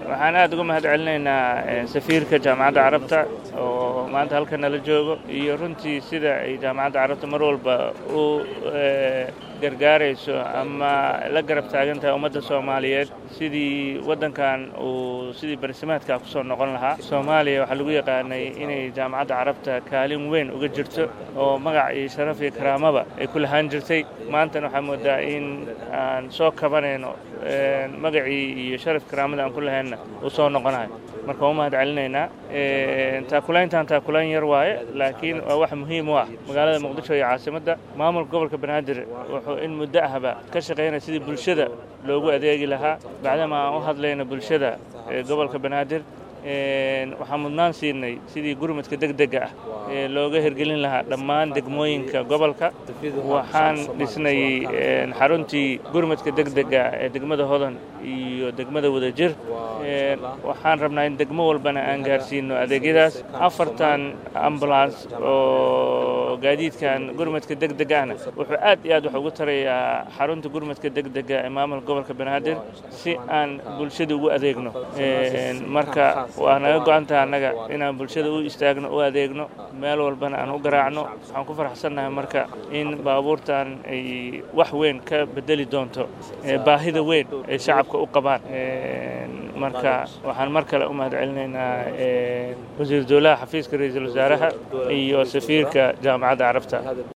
waxaan aad uga mahad celinaynaa safiirka jaamacadda carabta oo maanta halka nala joogo iyo runtii sida ay jaamacadda carabta mar walba u gargaarayso ama la garab taagan tahay ummadda soomaaliyeed sidii waddankan uu sidii barsimaadka kusoo noqon lahaa soomaaliya waxaa lagu yaqaanay inay jaamacadda carabta kaalin weyn uga jirto oo magac iyo sharaf iyo karaamaba ay ku lahaan jirtay maantana waxaa moodaa in aan soo kabanayno magacii iyo sharaf karaamada aan ku lahaynna uu soo noqonayo marka waa u mahad celinaynaa taakulayntan taakulayn yar waaye laakiin waa wax muhiim u ah magaalada muqdisho iyo caasimadda maamulka gobolka banaadir wuxuu in muddo ahba ka shaqaynaya sidii bulshada loogu adeegi lahaa bacdama aan u hadlayno bulshada gobolka banaadir waxaan mudnaan siinay sidii gurmadka degdega ah ee looga hirgelin lahaa dhammaan degmooyinka gobolka waxaan dhisnay xaruntii gurmadka degdega ee degmada hodan iyo degmada wadajir waxaan rabnaa in degmo walbana aan gaarsiino adeegyadaas afartan ambulance oo gaadiidkan gurmadka degdega ahna wuxuu aad iyo aad wax ugu tarayaa xarunta gurmadka degdega ee maamulka gobolka banaadir si aan bulshada ugu adeegno marka waa naga go-antaha annaga inaan bulshada u istaagno u adeegno meel walbana aan u garaacno waxaan ku faraxsannahay marka in baabuurtan ay wax weyn ka bedeli doonto baahida weyn ay shacabka u qabaan marka waxaan mar kale u mahad celinaynaa wasiir dowlaha xafiiska ra-iisul wasaaraha iyo safiirka jaamacadda carabta